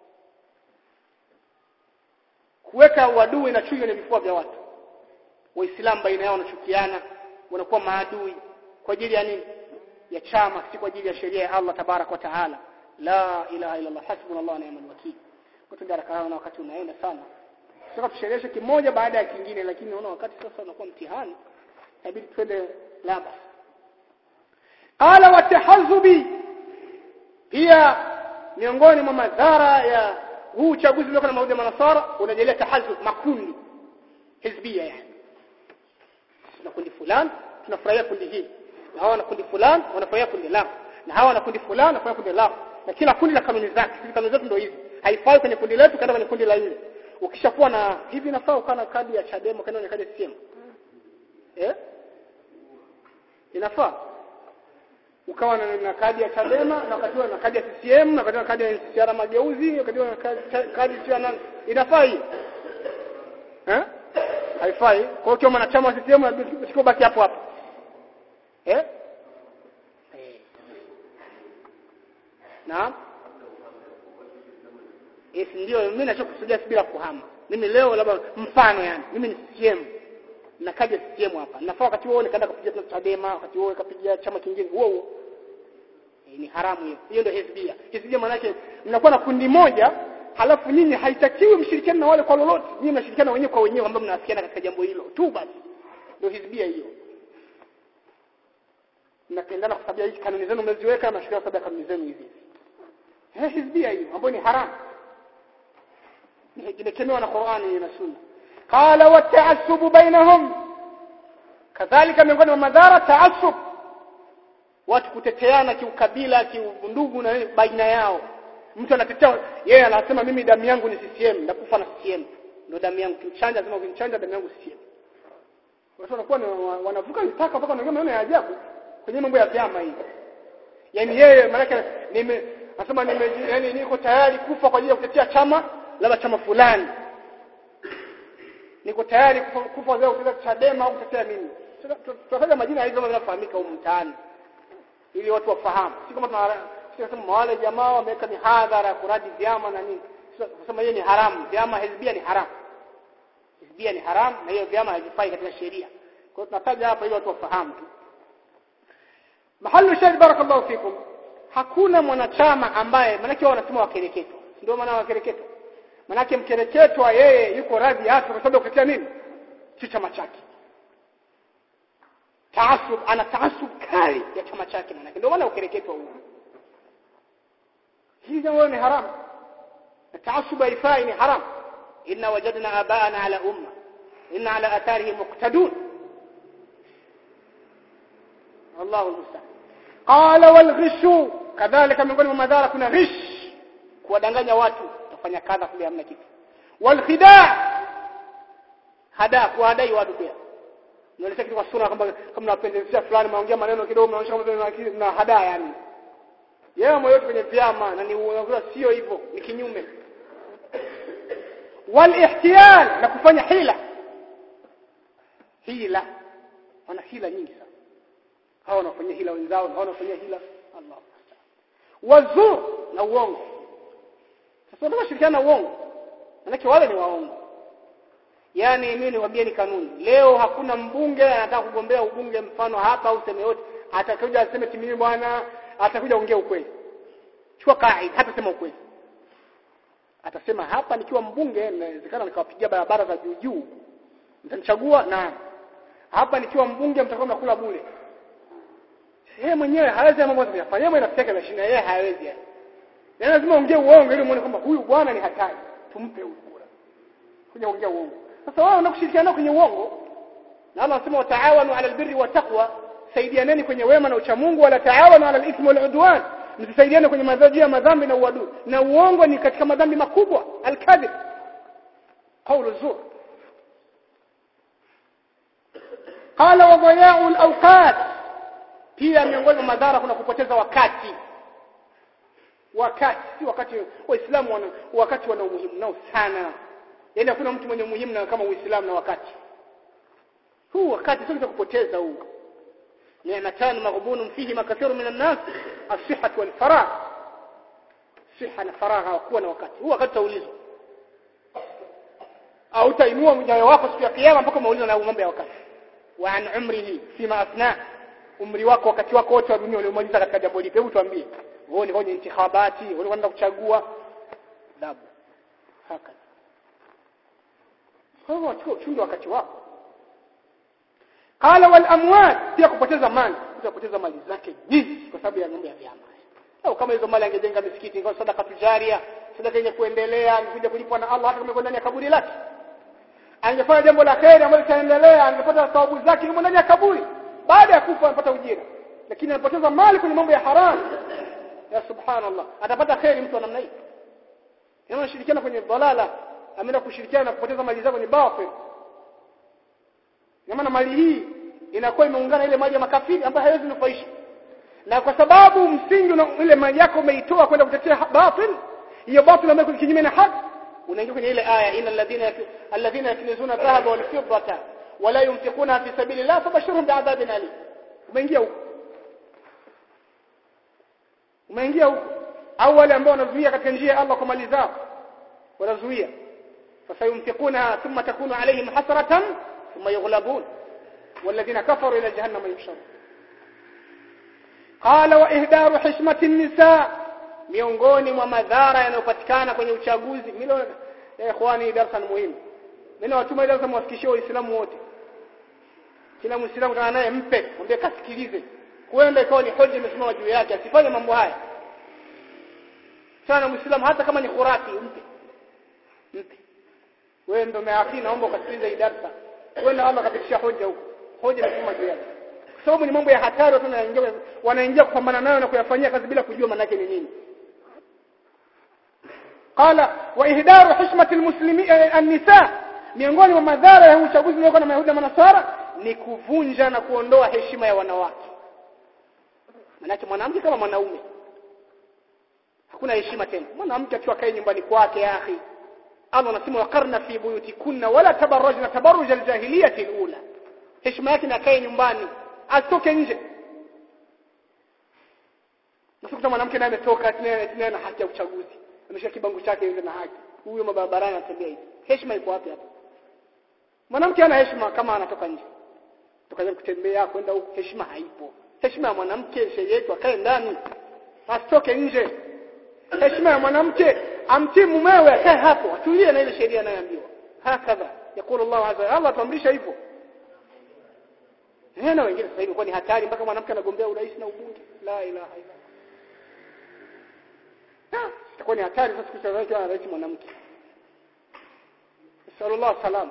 kuweka uadui na chuki kwenye vifua vya watu waislamu baina yao wanachukiana wanakuwa maadui kwa ajili ya nini ya chama si kwa ajili ya sheria ya Allah tabarak wa taala la ilaha illa Allah hasbunallahu wa ni'mal wakeel kwa tundaraka na wakati unaenda sana sasa tushereheshe kimoja baada ya kingine lakini naona wakati sasa unakuwa mtihani inabidi twende laba qala wa tahazzubi pia miongoni mwa madhara ya huu uchaguzi uliokuwa na maudi ya manasara unajelea tahazub makundi hizbia yani tuna kundi fulani tunafurahia kundi hili na hawa na kundi fulani wanafurahia kundi lao na hawa na kundi fulani wanafurahia kundi lao na kila kundi la kanuni zake sisi kanuni zetu ndio hizi haifai kwenye kundi letu kaenda kwenye kundi la yule ukishakuwa na hivi nafaa ukawa na kadi ya Chadema kaenda kwenye kadi ya CCM eh inafaa ukawa na, na kadi ya Chadema na wakati na kadi ya CCM na wakati na kadi ya NCCR mageuzi wakati na kadi, kadi ya nani inafaa hii eh haifai kwa hiyo kama mwanachama wa CCM usikobaki hapo hapo eh Naam. Yes ndio mimi nachokusudia bila kuhama. mimi leo labda mfano yani mimi ni CCM nakaja CCM hapa nafaa wakati huo nikaenda kupiga Chadema wakati huo nikapiga chama kingine huo huo e, ni haramu hiyo hiyo ndio hizbia hizbia maana yake mnakuwa na kundi moja halafu nyinyi haitakiwi mshirikiane na wale kwa lolote nyinyi mnashirikiana wenyewe kwa wenyewe ambao mnawafikiana katika jambo hilo tu basi ndio hizbia hiyo mnapendana kwa sababu hizi kanuni zenu mmeziweka na shirika sababu kanuni zenu hizi eh hizbia hiyo ambayo ni haramu imekemewa na Qur'ani na Sunna qala wa ta'assub bainahum kadhalika miongoni mwa madhara ta'assub watu kuteteana kiukabila kiundugu na baina yao mtu anatetea yeye anasema mimi damu yangu ni CCM ndakufa na CCM ndio damu yangu kimchanja sema ukimchanja damu yangu CCM watu wanakuwa wanavuka mipaka mpaka wanaongea maneno ya ajabu kwenye mambo ya vyama hivi yani yeye maana nime nasema nime yani niko tayari kufa kwa ajili ya kutetea chama labda chama fulani niko tayari kufa kufa kwa ajili ya kutetea Chadema au kutetea nini tutataja majina hizo ambayo yanafahamika huko mtaani ili watu wafahamu si kama tunasema wale jamaa wameweka mihadhara kuradi vyama na nini kusema hiyo ni haramu vyama hizbia ni haramu hizbia ni haramu na hiyo vyama havifai katika sheria kwa hiyo tunataja hapa ili watu wafahamu tu mahalu shahid barakallahu fikum hakuna mwanachama ambaye manake wao wanasema wakereketwa ndio maana wakereketwa manake mkereketwa yeye yuko radhi hata kwa sababu ya kutetea nini si chama chake taasub ana taasub kali ya chama chake manake ndio maana ukereketwa huo hii jambo ni haramu taasub haifai ni haram inna wajadna abaana ala umma inna ala atharihim muqtadun الله المستعان قال والغش كذلك miongoni mwa madhara kuna ghish kuwadanganya watu utafanya kadha kule hamna kitu walkhidaa hada kuwadai watu pia unaeleza kitu kwa sura kwamba kama unapendezea fulani maongea maneno kidogo unaonyesha kama na hada yani yeye moyo kwenye vyama na ni unakuwa sio hivyo ni kinyume walihtiyal na kufanya hila hila wana hila nyingi sana hao wanafanyia hila wenzao na hao wanafanyia hila Allah wazur na uongo sasa ndio shirikiana na uongo manake wale ni waongo yani mimi niwaambie ni kanuni leo hakuna mbunge anataka kugombea ubunge mfano hapa au sema yote atakuja aseme timimi bwana atakuja ongea ukweli chukua kaida hata sema ukweli atasema hapa nikiwa mbunge inawezekana nikawapigia barabara za juu juu mtanichagua na hapa nikiwa mbunge mtakuwa mnakula bure yeye mwenyewe hawezi mambo yote kuyafanya yeye mwenyewe anafikia mashina yeye hawezi yani lazima ongee uongo ili muone kwamba huyu bwana ni hatari tumpe huyu kura kuja ongea uongo sasa wao wanakushirikiana kwenye uongo na Allah anasema wataawanu ala albirri wa taqwa saidianeni kwenye wema na uchamungu wala taawanu ala alithmi wal udwan msisaidiane kwenye madhambi ya madhambi na uadui na uongo ni katika madhambi makubwa alkadhib qawlu zur qala wa dhaya'u alawqat pia miongoni mwa madhara kuna kupoteza wakati wakati si wakati waislamu wana wakati wana umuhimu nao sana yaani hakuna mtu mwenye umuhimu na kama uislamu na wakati huu wakati sio kupoteza huu ni'matan maghbunun fihi makathiru minan nas as-sihha wal faragh siha na faragha hawakuwa na wakati huu wakati taulizwa au tainua mjayo wako siku ya kiyama mpaka maulizwa na mambo ya wakati wa an umrihi fima afna umri wako wakati wako wote wa dunia uliomaliza katika jambo lipi hebu tuambie wewe ni kwenye intikhabati wewe unaenda kuchagua dabu haka kwa hivyo chukua uchunge wakati wako qala wal amwat pia kupoteza mali kupoteza mali zake nyingi kwa sababu ya mambo ya vyama au kama hizo mali angejenga misikiti ingekuwa sadaka tujaria sadaka yenye kuendelea angekuja kulipwa na Allah hata kama ndani ya kaburi lake angefanya jambo la kheri ambalo litaendelea angepata thawabu zake yumo ndani ya kaburi baada ya kufa anapata ujira lakini anapoteza mali kwenye mambo ya haramu ya subhanallah atapata kheri mtu wa namna hii yeye anashirikiana kwenye dalala ameenda kushirikiana na kupoteza mali zake kwenye batil maana mali hii inakuwa imeungana ile mali ya makafiri ambayo haiwezi nufaisha na kwa sababu msingi na ile mali yako umeitoa kwenda kutetea batil hiyo batil ambayo kinyume na haki unaingia kwenye ile aya inna alladhina alladhina yaknizuna dhahaba wal fiddata wala yunfiquna fi sabilillah fabashirhum bi'adhabin alim umeingia huko umeingia huko au wale ambao wanazuia katika njia ya Allah kwa mali zao wanazuia فسينفقونها ثم تكون عليهم حسرة ثم يغلبون والذين كفروا إلى جهنم يحشرون قال وإهدار حشمة النساء miongoni mwa madhara yanayopatikana kwenye uchaguzi mimi ya ikhwani darasa muhimu mimi nawatuma darasa mwafikishie waislamu wote kila muislamu kana naye mpe mwambie kasikilize huenda ikawa ni hoja imesimama juu yake asifanye mambo haya sana muislamu hata kama ni khurafi mpe mpe wewe ndio meafi naomba ukasikilize hii darasa wewe Allah kapitisha hoja huko hoja imesimama juu yake kwa sababu ni mambo ya hatari watu wanaingia wanaingia kupambana nayo na kuyafanyia kazi bila kujua maana yake ni nini قال واهدار حشمه المسلمين النساء miongoni mwa madhara ya uchaguzi uliokuwa na Mayahudi na Manasara ni kuvunja na kuondoa heshima ya wanawake manake mwanamke kama mwanaume hakuna heshima tena mwanamke akiwa kae nyumbani kwake ya akhi Allah anasema waqarna fi buyutikunna wala tabarrajna tabarruj aljahiliyati alula heshima yake na kae nyumbani asitoke nje Nakuta mwanamke naye ametoka tena na haki ya uchaguzi ameshika kibango chake yule na haki huyo mabarabarani anatembea hivi heshima iko wapi hapa mwanamke ana heshima kama anatoka nje tukaanza kutembea kwenda huko heshima haipo heshima ya mwanamke sheria yetu akae ndani asitoke nje heshima ya mwanamke amtii mumewe akae hapo atulie na ile sheria anayoambiwa hakadha yakulu Allah azza Allah tuamrisha hivyo na wengine sasa hivi kwa ni hatari mpaka mwanamke anagombea urais na ubunge la ilaha illa Allah itakuwa ni hatari sasa kuchagua kwa rais mwanamke sallallahu salam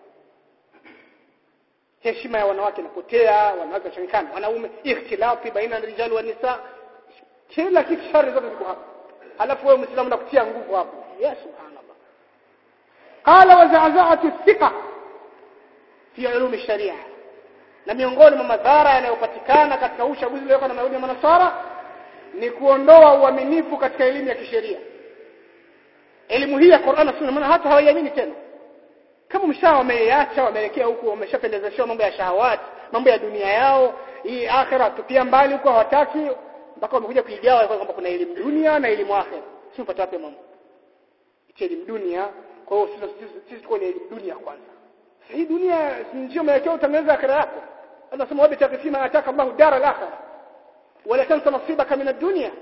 heshima ya wanawake inapotea wanawake wachanganyikana wanaume ikhtilafi baina ya rijali wa nisa kila kitu shari zote ziko hapo alafu wewe muislamu unakutia nguvu hapo ya subhanallah qala wa za'za'atu thiqa fi ulum sharia na miongoni mwa madhara yanayopatikana katika uchaguzi uliowekwa na Mayahudi na Manasara ni kuondoa uaminifu katika elimu ya kisheria elimu hii ya Qur'an na Sunna maana hata hawaiamini tena kama mshaa wameiacha wameelekea huku wameshapendezeshwa mambo ya shahawati mambo ya dunia yao hii akhira tupia mbali huko hawataki mpaka wamekuja kuigawa kwamba kuna elimu dunia na elimu akhira si mpata wapi mambo elimu dunia kwa hiyo sisi tuko ni elimu dunia kwanza hii dunia ndio umeelekea utengeneza akhira yako Allah sema wabi taqfima ataka Allah dara al-akhirah wala tansa nasibaka min ad-dunya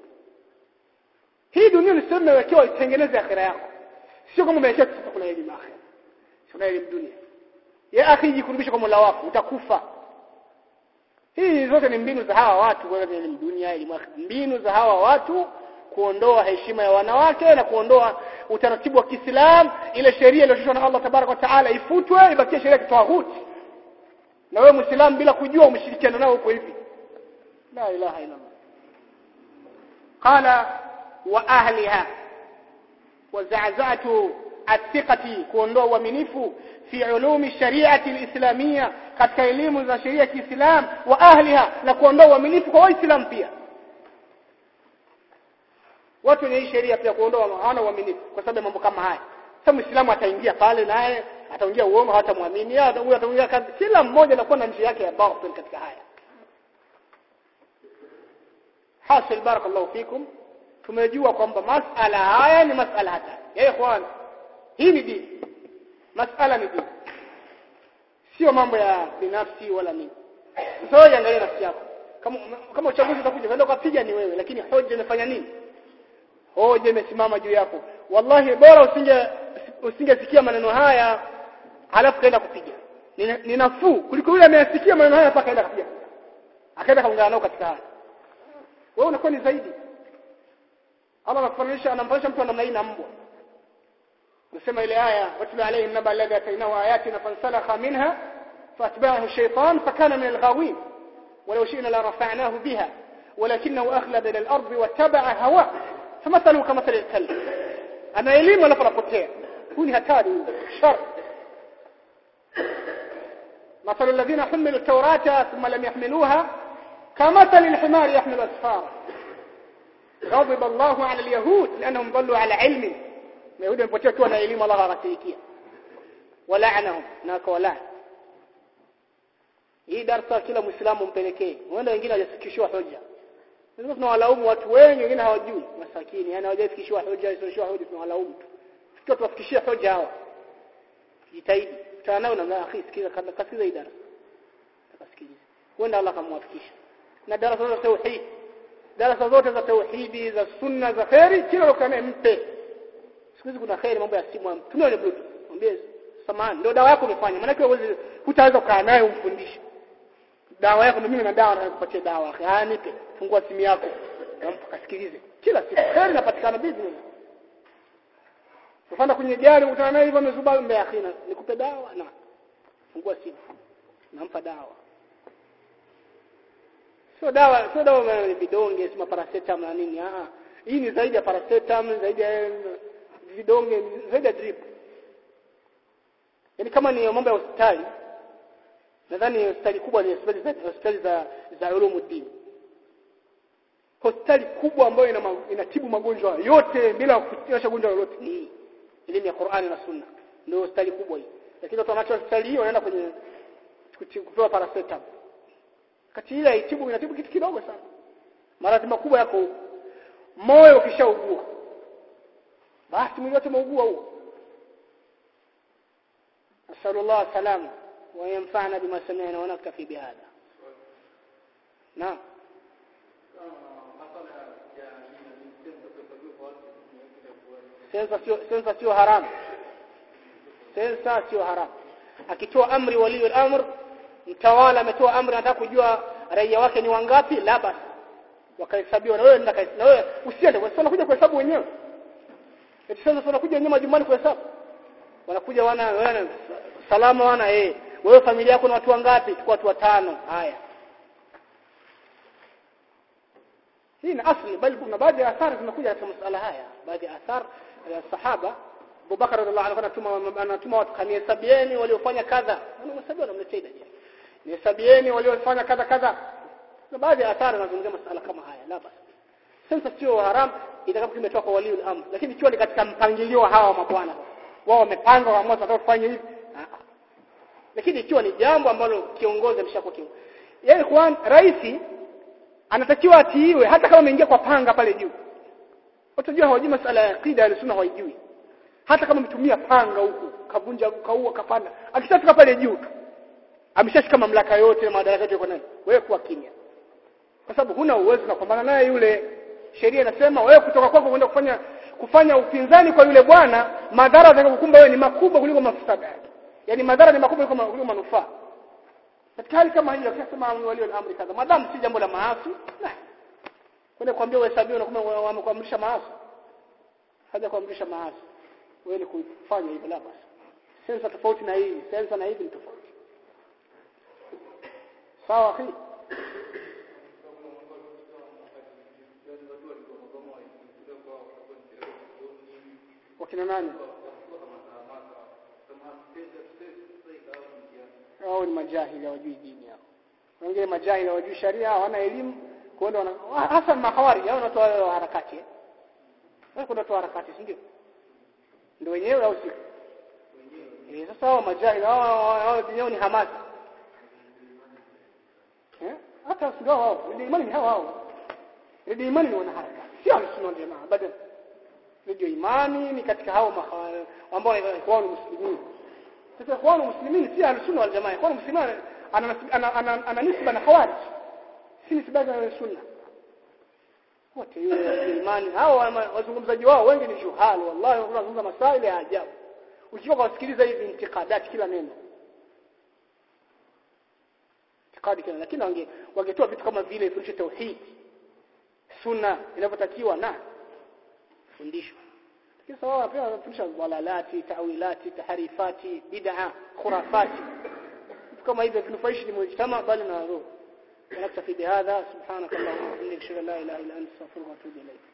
hii dunia ni sema umewekewa itengeneze akhira yako sio kama umewekewa sasa kuna elimu akhira kuna elimu dunia ya akhi jikurubisha kwa Mola wako utakufa hii zote ni mbinu za hawa watu kwa elimu dunia elimu mbinu za hawa watu kuondoa heshima ya wanawake na kuondoa utaratibu wa Kiislamu ile sheria iliyotoshwa na Allah tabarak wa taala ifutwe ibakie sheria ya tawhuti na wewe muislamu bila kujua umeshirikiana nao huko hivi la ilaha illa Allah qala wa ahliha wa za'za'tu athiqati kuondoa uaminifu fi ulumi shariati alislamia katika elimu za sheria ya Kiislamu wa ahliha na kuondoa uaminifu kwa waislamu pia watu wenye hii sheria pia kuondoa hawana uaminifu kwa sababu mambo kama haya sasa muislamu ataingia pale naye ataingia uongo hatamwamini huyo ataingia kazi kila mmoja anakuwa na njia yake ya batil katika haya hasil barakallahu fikum tumejua kwamba masala haya ni masala hatari ya ikhwan hii ni dini masala ni dini sio mambo ya binafsi wala nini sasa wewe angalia nafsi yako kama kama uchaguzi utakuja unaenda kupiga ni wewe lakini hoja imefanya nini hoja imesimama juu yako wallahi bora usinge usingesikia maneno haya halafu kaenda kupiga ni nafuu kuliko yule ameyasikia maneno haya mpaka kaenda kupiga akaenda kaungana nao katika haya wewe unakuwa ni zaidi Allah anafananisha anamfananisha mtu namna hii na mbwa nasema ile aya watlu alayhi naba alladhi atainahu ayatina fansalakha minha فاتبعه الشيطان فكان من الغاوين ولو شئنا لرفعناه بها ولكنه أخلد إلى الأرض واتبع هواه فمثله كمثل الكلب أنا elimu alafu anapotea huu ni hatari shar مثل الذين حملوا التوراة ثم لم يحملوها كمثل الحمار يحمل أسفارا غضب الله على اليهود لأنهم ضلوا على علم اليهود يمpotea tu na elimu Allah akatilikia walaanahum na kawala hii darasa kila muislamu mpelekee huenda wengine hawajafikishwa hoja sasa tunawalaumu watu wengi wengine hawajui masakini yani hawajafikishwa hoja isiyoshwa hoja tunawalaumu tu tukiwa tuwafikishie hoja hawa jitahidi kutana nao na akhi sikiza kasikiza hii darasa akasikiliza huenda Allah akamwafikisha na darasa za tauhid darasa zote za tauhidi za sunna za khairi kila ukane mpe siku hizi kuna khairi mambo ya simu tumia ile bluetooth mwambie samahani ndio dawa yako umefanya maana kwa uwezi hutaweza kukaa naye umfundishe dawa yako mimi na dawa nakupatia dawa haya nipe fungua simu yako nampa kasikilize kila siku khairi inapatikana bizi Ufanda kwenye gari ukutana naye hivyo amezuba mbele ya khina nikupe dawa na fungua simu nampa dawa sio dawa sio dawa ni vidonge sima paracetamol na nini ah hii ni zaidi ya paracetamol zaidi ya vidonge zaidi ya drip yani kama ni mambo ya hospitali nadhani hospitali kubwa ni hospitali za hospitali za za ulumuddin hospitali kubwa ambayo ina inatibu magonjwa yote bila kutiosha gonjwa lolote ni elimu ya Qur'ani na Sunna ndio hospitali kubwa hii lakini watu wanacho hospitali hiyo wanaenda kwenye kupewa paracetamol kati ile haitibu inatibu kitu kidogo sana maradhi makubwa yako huko moyo ukishaugua basi mwili wote umeugua huo nasallallahu salama wa yanfa'na bima sami'na wa naktafi bihadha naam sensa sio sensa sio haramu sensa sio haramu akitoa amri wali al-amr mtawala ametoa amri anataka kujua raia wake ni wangapi la basi wakahesabiwa na wewe nenda na wewe usiende kwa sababu kuja kuhesabu wenyewe eti sasa wanakuja wenyewe majumbani kuhesabu wanakuja wana wana salama wana eh wewe familia yako na watu wangapi kwa watu watano haya hii ni asli bali kuna baadhi ya athari zinakuja katika masala haya baadhi ya athari ya sahaba Abu Bakar radhiallahu anhu anatuma anatuma watu kanihesabieni waliofanya kadha anamhesabia anamletea idadi nihesabieni waliofanya kadha kadha na baadhi ya athari zinazungumzia masala kama haya la basi sensa sio haram itakapo kimetoka kwa waliul amr lakini ikiwa ni katika mpangilio wa hawa mabwana wao wamepanga waamua tunataka kufanya hivi lakini ikiwa ni jambo ambalo kiongozi ameshakuwa kiongozi yeye kwa rais anatakiwa atiiwe hata kama ameingia kwa panga pale juu utajua hawajui masala ya aqida ya sunna hawajui hata kama mtumia panga huku kavunja kaua kapanda akishafika pale juu tu ameshashika mamlaka yote na madaraka yote kwa nani wewe kuwa kimya kwa sababu huna uwezo na kupambana naye yule sheria inasema wewe kutoka kwako kwenda kufanya kufanya upinzani kwa yule bwana madhara yatakayokukumba wewe ni makubwa kuliko mafsada yake yani madhara ni makubwa kuliko kuliko manufaa katika hali kama hiyo akisema walio amri kadha madamu si jambo la maasi kwenda kuambia uhesabiwe na kama wamekuamrisha maasi haja kuamrisha maasi wewe ni kufanya hivyo la basi sensa tofauti na hii sensa na hivi ni tofauti sawa akhi wakina nani hao ni majahili hawajui dini hao wengine majahili hawajui sharia hawana elimu kuona wana hasa mahawari hao wanatoa harakati eh wao kunatoa harakati si ndio ndio wenyewe au si eh sasa hao majahili hao hao wenyewe ni hamasa eh hata sio hao ndio imani ni hao hao ndio imani ni wanaharakati sio sunna jamaa baada ndio imani ni katika hao ambao ikhwanu muslimin sasa ikhwanu muslimin si ahli sunna wal jamaa ikhwanu muslimin ana ana ana, ana nisba na khawarij si nisba na sunna wote yule imani hao wazungumzaji wao wengi ni juhal wallahi wanazungumza masaili ya ajabu ukiwa kusikiliza hivi intikadati kila neno intikadi kila lakini wange wangetoa vitu kama vile fundisho tauhid sunna inavyotakiwa na fundisho lakini sawa pia wanafundisha dalalati tawilati taharifati bid'a khurafati kama hivyo vinufaishi ni mujtama bali na roho نكتفي بهذا سبحانك اللهم وبحمدك اشهد ان لا اله الا انت استغفرك واتوب اليك